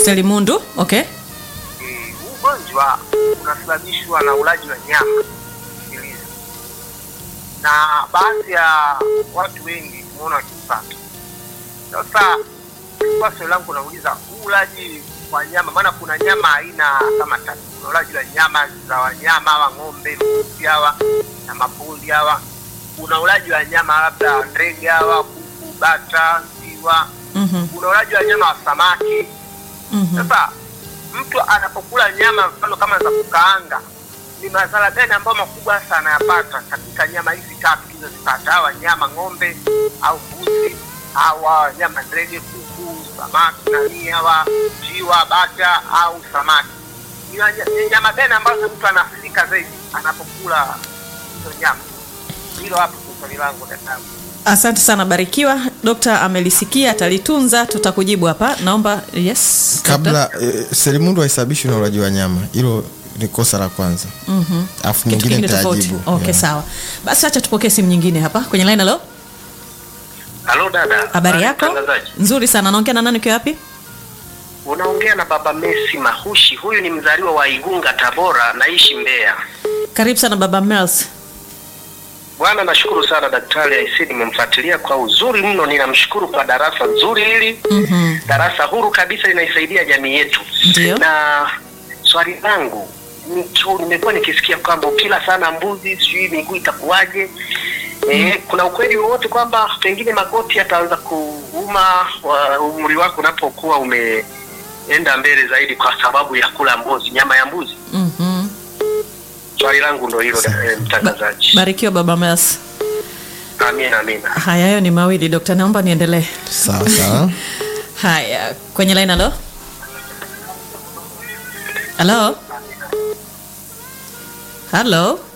Selimundu, okay. Eh, huu ugonjwa unasababishwa na ulaji wa nyama zilizo na baadhi ya watu wengi tumeona wakipata. Sasa kwa swali langu nauliza, huu ulaji wa nyama, maana kuna nyama aina kama tatu. Kuna ulaji wa nyama za wanyama hawa, ng'ombe, mbuzi hawa na mapoli hawa. Kuna ulaji wa nyama labda ndege hawa, kuku, bata, njiwa. Mhm. Kuna ulaji wa nyama wa samaki. Mhm. Sasa mtu anapokula nyama mfano kama za kukaanga, ni madhara gani ambayo makubwa sana anayapata katika nyama hizi tatu tulizozipata, hawa nyama ng'ombe au mbuzi au hawa nyama ndege, kuku, samaki nani, hawa njiwa, bata au samaki? Ni wanya- ni nyama gani ambazo mtu anaathirika zaidi anapokula hizo nyama? Hilo hapo ndio swali langu dadangu. Asante sana Barikiwa. Dokta amelisikia, atalitunza, tutakujibu hapa. Naomba yes. kabla eh, selimundu haisababishwi na ulaji wa nyama hilo ni kosa la kwanza Mhm. alafu Kitu nyingine kingine tofauti. nitajibu Okay, Yeah. sawa. Basi acha tupokee simu nyingine hapa kwenye line. Halo, Halo dada, habari yako? mtangazaji. Nzuri sana. Naongea na nani? Ukiwa wapi? Unaongea na baba Messi Mahushi. Huyu ni mzaliwa wa Igunga, Tabora, naishi Mbeya. Karibu sana baba Mels. Bwana, nashukuru sana daktari Aisi, nimemfuatilia kwa uzuri mno. Ninamshukuru kwa darasa zuri hili, Mhm. darasa huru kabisa, linaisaidia jamii yetu. Ndio. Na swali langu ni tu, nimekuwa nikisikia kwamba ukila sana mbuzi sijui miguu itakuwaje. Eh, kuna ukweli wowote kwamba pengine magoti yataanza kuuma wa- umri wako unapokuwa umeenda mbele zaidi kwa sababu ya kula mbuzi, nyama ya mbuzi? Mhm. Swali langu ndo hilo, eh, mtangazaji. Barikiwa baba Mels. Amina, amina. Haya, hayo ni mawili dokta, naomba niendelee. sawa sawa Haya, kwenye line. Halo, halo, halo.